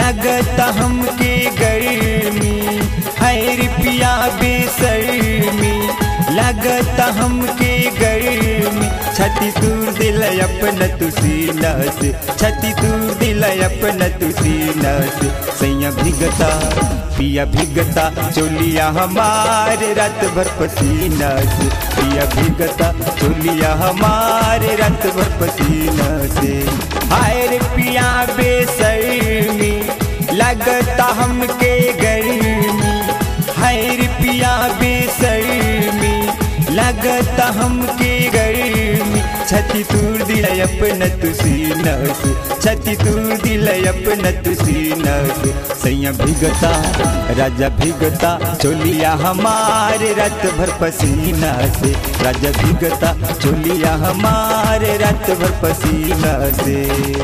लगता हमके गर्मी है पिया बेसरमी लगता हमके गर्मी छती दूर दिल अपन तुसी नस छती दूर दिल अपन तुसी नस सैया भिगता पिया भिगता चोलिया हमारे रात भर पसीना से पिया भिगता चोलिया हमारे रात भर पसीना से हाय रे पिया बेसरमी लगता हमके गर्मी हाय रे पिया बेसरमी लगता हमके गर्मी छती तूर दिल अपन तुसी नस छती तूर दिल अपन तुसी नस सैया भिगता राजा भिगता चोलिया हमारे रात भर पसीना से राजा भिगता चोलिया हमारे रात भर पसीना से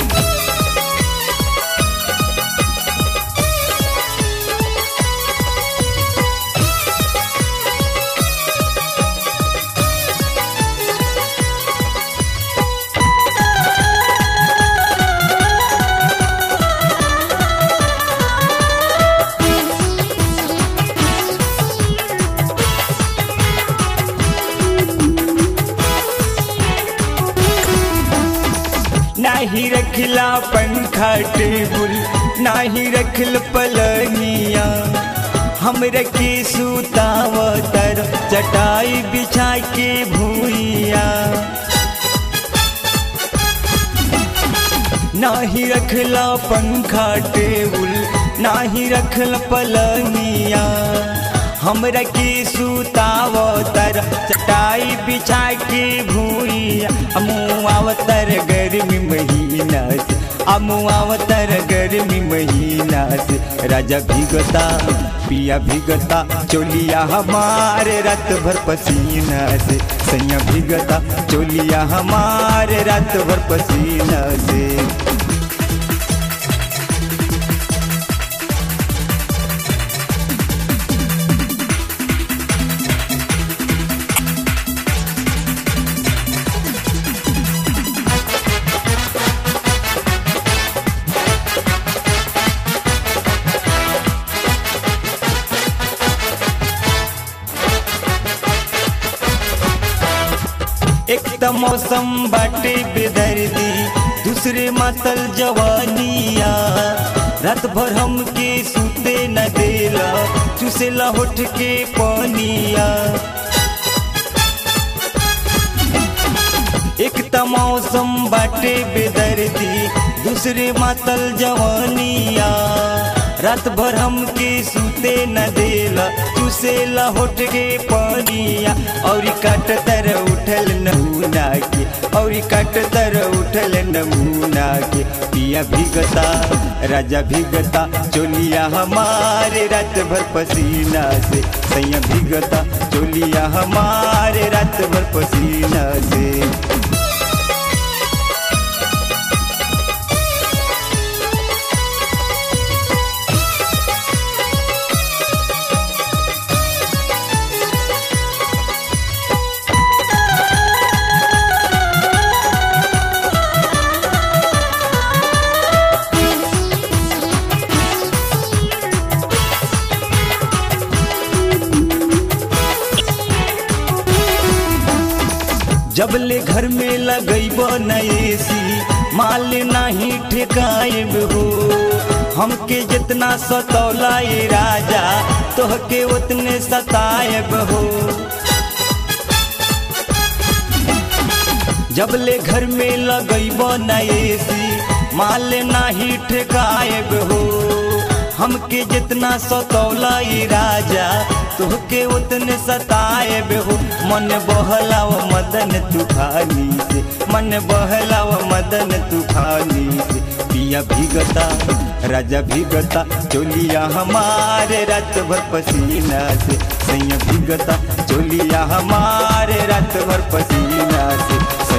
नाही रखला पंखा टेबुल नाही रखल पलनिया हमरा के सुताव तर चटाई बिछा के भूइया नाही रखला पंखा टेबुल नाही रखल पलनिया हमरा के सुताव तर चटाई बिछा के भूइया अमुआवतर गर्मी महीना से अमुआवतर गर्मी महीना से राजा भिगता पिया भिगता चोलिया हमारे रात भर पसीना से सैया भिगता चोलिया हमारे रात भर पसीना से एक त मौसम बाटे बेदर्दी दूसरे मातल जवानिया रात भर हमके सूते न देला चुसेला होठ के पानिया एक त मौसम बाटे बेदर्दी दूसरे मातल जवानिया रात भर हमके सूते न देला चुसेला होठ के पानिया और काट तर उठल नमूना के और काट तर उठल नमूना के पिया भिगता राजा भिगता चोलिया हमारे रात भर पसीना से सैया भिगता चोलिया हमारे रात भर पसीना से जबले घर में लगैब नएसी माल नाही ठेकाएब हो हमके जितना सतौला ये राजा तोहके उतने सताएब हो जबले घर में लगैब नएसी माल नाही ठेकाएब हो हमके जितना सतौला ये राजा तोहके उतने सताएब हो मन बहलाव मदन तूफानी से मन बहलाव मदन तूफानी से पिया भिगता राजा भिगता चोलिया हमारे रात भर पसीना से सैया भिगता चोलिया हमारे रात भर पसीना से